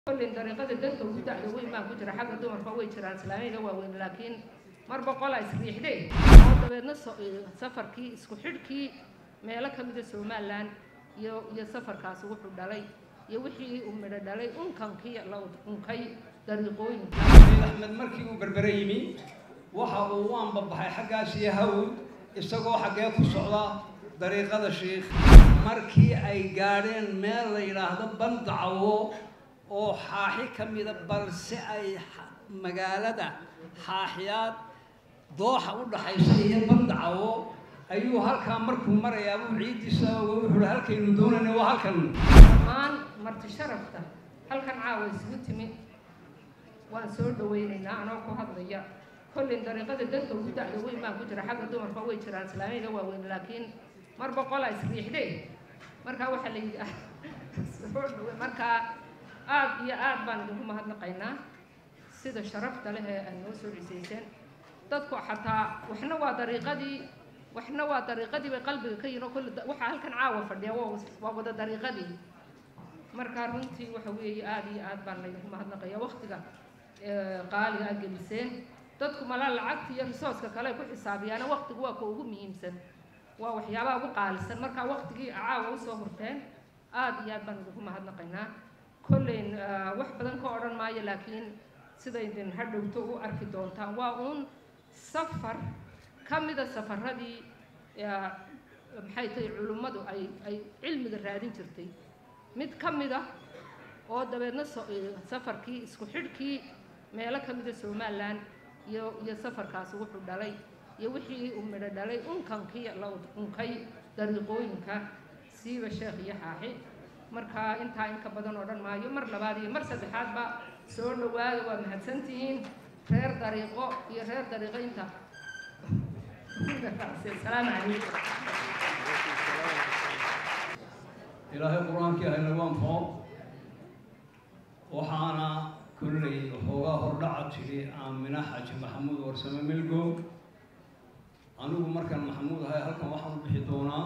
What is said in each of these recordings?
kollin dariiqada dadka ugu dacda weyn baan ku jira xagga dumarka way jiraan islaamiga waaweyn laakiin mar boqol a isriixday oo dabeedna safarkii isku xidhkii meelo ka mida somalilan iyo iyo safarkaasi wuxuu dhalay iyo wixii uu midho dhalay unkankii la unkay dariiqooyinka axmed markii uu berbere yimi waxa uu u anbabaxay xaggaas iyo hawd isagoo xaggee ku socda dariiqada shiikh markii ay gaadheen meel la yidhaahdo bandacawo oo xaaxi ka mida balse ay magaalada xaaxiyaad dooxa u dhaxaysa iyo bandacawo ayuu halkaa markuu marayaa buu ciiddiisa wuxuuhi halkaynu doonayna waa halkan dhammaan marti sharafta halkan caawa isugu timi waan soo dhawaynaynaa anoo ku hadlaya kollin dariiqada dadka ugu dacda weyn baan ku jira xagga dumarka way jiraan islaamiga waaweyn laakiin mar boqol a isriixday markaa waxaa la yidhi soo dhawe markaa aad iyo aad baan idinku mahadnaqaynaa sida sharafta leh ee aad noo soo cisayseen dadku xataa waxna waa dariiqadii waxna waa dariiqadii bay qalbiga ka yihin oo kulli waxaa halkan caawa fadhiya waa waa wada dariiqadii markaa runtii waxa weeye aada iyo aad baan laydinku mahadnaqaya waktiga qaaliga aad geliseen dadku malaa lacagta iyo risooska kale ay ku xisaabiyaana waktigu waa ka ugu muhiimsan waa waxyaabaha ugu qaalisan markaa waktigii caawa usoo hurteen aada iyo aad baan idinku mahadnaqaynaa kolleyn wax badan ka odhan maayo laakiin sidaydin hadhowto u arki doontaan waa uun safar ka mida safaradii maxay tahay culimmadu ay ay cilmiga raadin jirtay mid ka mid ah oo dabeedna safarkii isku xidhkii meelo ka mida somalilan iyo iyo safarkaasi wuxuu dhalay iyo wixii uu midho dhalay unkankii la unkay dariiqooyinka siiba sheekh iyo xaaxi markaa intaa inka badan odhan maayo mar labaad iyo mar saddexaadba soo dhawaada waa mahadsantihiin reer dariiqo iyo reer dariiqo inta asalaamu calaykum ilaahay qur-aankii haynagu anfo waxaana kollay waxoogaa hordhaca tidhi aamina xaaji maxamuud warsame milgo anigu markaan maxamuud ahay halkan waxaan u bixi doonaa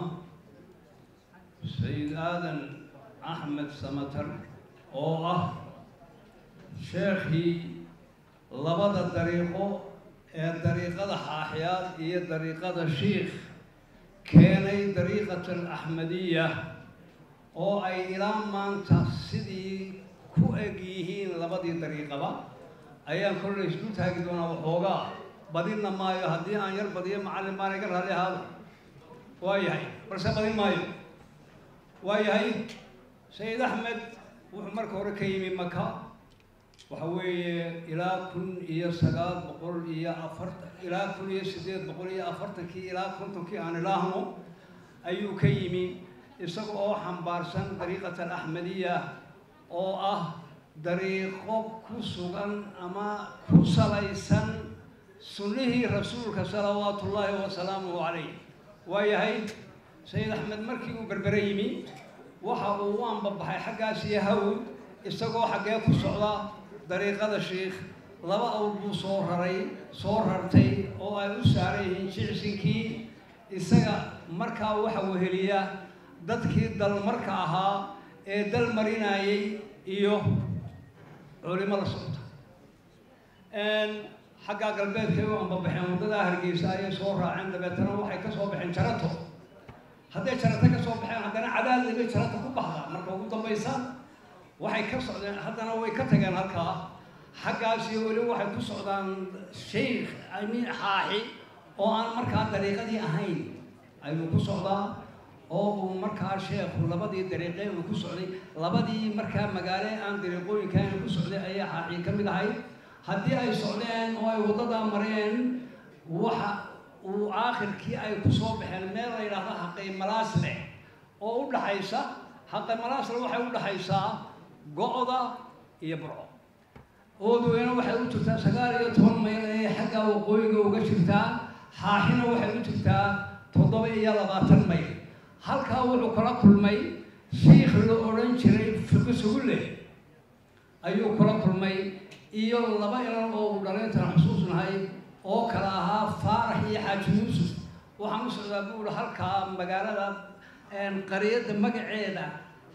sayid aadan axmed samatar oo ah sheekhii labada dariiqo ee dariiqada xaaxiyaad iyo dariiqada shiikh keenay dariiqat alaxmadiya oo ay ilaa maanta sidii ku eg yihiin labadii dariiqaba ayaan kollay isku taagi doonaa waxoogaa badinna maayo haddii aan yar badiyo macallin baan iga raali ahaada waa yahay balse badin maayo waa yahay sayid axmed wuxuu marka hore ka yimi maka waxa weeye ilaa kun iyo sagaal boqol iyo afartan ilaa kun iyo siddeed boqol iyo afartankii ilaa kontonkii aan ilaahno ayuu ka yimi isaga oo xambaarsan dariiqat alaxmadiya oo ah dariiqo ku sugan ama ku salaysan sunnihii rasuulka salawaatu ullaahi wasalaamuhu calayh waa yahay sayid axmed markii uu berbere yimi waxa uu u anbabaxay xaggaas iyo hawd isagoo xaggee ku socda dariiqada shiikh laba awr buu soo raray soo rartay oo ay u saaran yihiin jicsinkii isaga markaa waxa weheliya dadkii dalmarka ahaa ee dal marinayay iyo culimo la socota xaggaa galbeedkay u anbabaxeen waddadaa hargeysa ayay soo raaceen dabeetana waxay ka soo baxeen jarato hadday jarato ka soo baxeen haddana cadaadli bay jarato ku baxdaa marka ugu dambaysa waxay ka socdeen haddana way ka tageen halkaa xaggaas iyo weli waxay ku socdaan sheikh amiin xaaxi oo aan markaa dariiqadii ahayn ayuu ku socdaa oo uu markaa sheekhu labadii dariiqee uu ku socday labadii markaa magaale aan dariiqooyinkaan ku socday ayaa xaaxi ka mid ahay haddii ay socdeen oo ay waddadaa mareen waxa uu aakhirkii ay ku soo baxeen meel la yidhaahdo haqay malaasle oo u dhaxaysa haqay malaasle waxay u dhaxaysaa go-da iyo burco oodweyne waxay u jirtaa sagaal iyo toban mayl ayay xagga waqooyiga uga jirtaa xaaxina waxay u jirtaa toddoba iyo labaatan mayl halkaa wuxuu kala kulmay shiikh la odhan jiray fiqi sugulle ayuu kula kulmay iyo laba ilan oo uu dhalayntan xusuusnahay oo kale ahaa faarax iyo xaaji yuusuf waxaan u socdaa buuri halkaa magaalada qariyadda magaceeda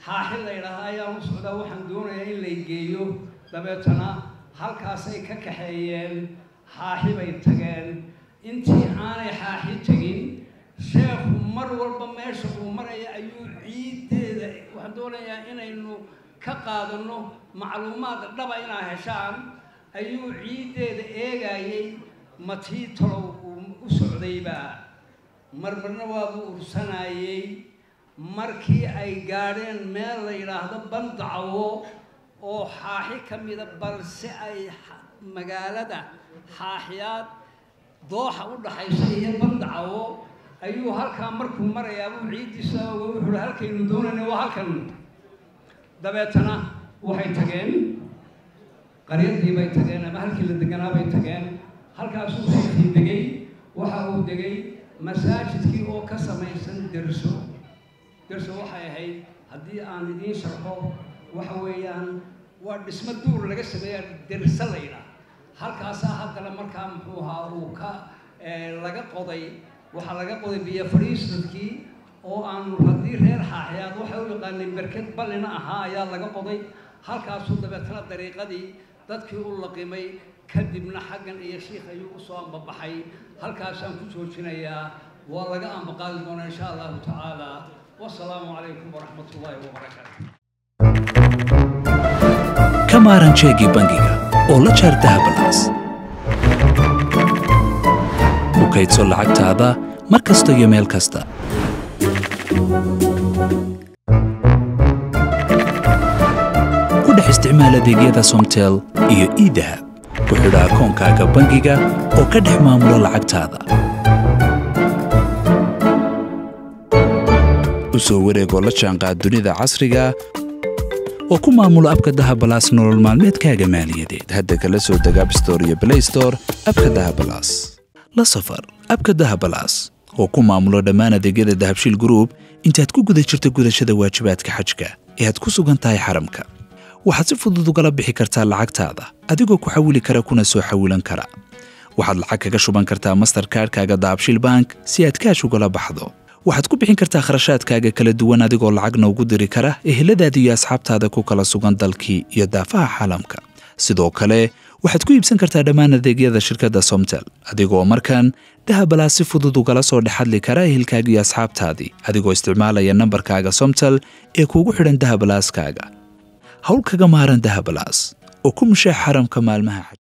xaaxi la ydhaahaa ayaan u socdaa waxaan doonayaa in lay geeyo dabeetana halkaasay ka kaxeeyeen xaaxi bay tageen intii aanay xaaxi tegin sheekhu mar walba meesha uu maraya ayuu ciiddeeda waxaan doonayaa inaynu ka qaadano macluumaad dhaba inaa heshaan ayuu ciiddeeda eegayay matii talow uu u socdaybaa marmarna waabuu ursanayey markii ay gaadheen meel la yidhaahdo bandacawo oo xaaxi ka mida balse ay magaalada xaaxiyaad dooxa u dhaxaysa iyo bandacawo ayuu halkaa markuu marayaa buu ciiddiisa wuxuu halkaynu doonayna waa halkan dabeetana waxay tageen qaryadii bay tageen ama halkii la deganaa bay tageen halkaasuu siikii degay waxa uu degay masaajidkii oo ka samaysan derso derso waxay ahayd haddii aan idiin sharxo waxa weeyaan waa dhismo duur laga sameeya derse laydha halkaasaa haddana markaa muxuu ahaa uu ka laga qoday waxaa laga qoday biyo fadhiisadkii oo aanu haddii reer xaaxiyaad waxay u yaqaaneen berked ballina ahaa ayaa laga qoday halkaasuu dabeetana dariiqadii dadkii u laqimay kadibna xaggan iyo shiikh ayuu usoo ambabaxay halkaasaan ku joojinayaa waa laga ambaqaadi doonaa insha allahu tacaala wasalaamu calaykum waraxmat ullaahi wabarakaatu ka maaran jeegii bangiga oo la jaar dahabalaas ku kaydso lacagtaada mar kasta iyo meel kasta ku dhex isticmaal adeegyada somtel iyo iidahab ku xidha akoonkaaga bangiga oo ka dhex maamulo lacagtaada u soo wareegoo la jaanqaad dunida casriga oo ku maamulo abka dahabalaas nolol maalmeedkaaga maaliyadeed hadda kala soo deg abstore iyo blaystore abka dahabalaas la safar abka dahabalaas oo ku maamulo dhammaan adeegyada dahabshiil gruub intaad ku guda jirto gudashada waajibaadka xajka ee aad ku sugan tahay xaramka waxaad si fudud ugala bixi kartaa lacagtaada adigoo ku xawili kara kuna soo xawilan kara waxaad lacag kaga shuban kartaa masterkaadhkaaga dahabshiil bank si aad kaash ugala baxdo waxaad ku bixin kartaa kharashaadkaaga kala duwan adigoo lacagna ugu diri kara eheladaada iyo asxaabtaada ku kala sugan dalkii iyo daafaha caalamka sidoo kale waxaad ku iibsan kartaa dhammaan adeegyada shirkadda somtel adigoo markan dahabalaas si fudud ugala soo dhexadli kara ehelkaaga iyo asxaabtaadii adigoo isticmaalaya nambarkaaga somtel ee kuugu xidhan dahabalaaskaaga hawl kaga maaran dahabalaas oo ku mushaax xaramka maalmaha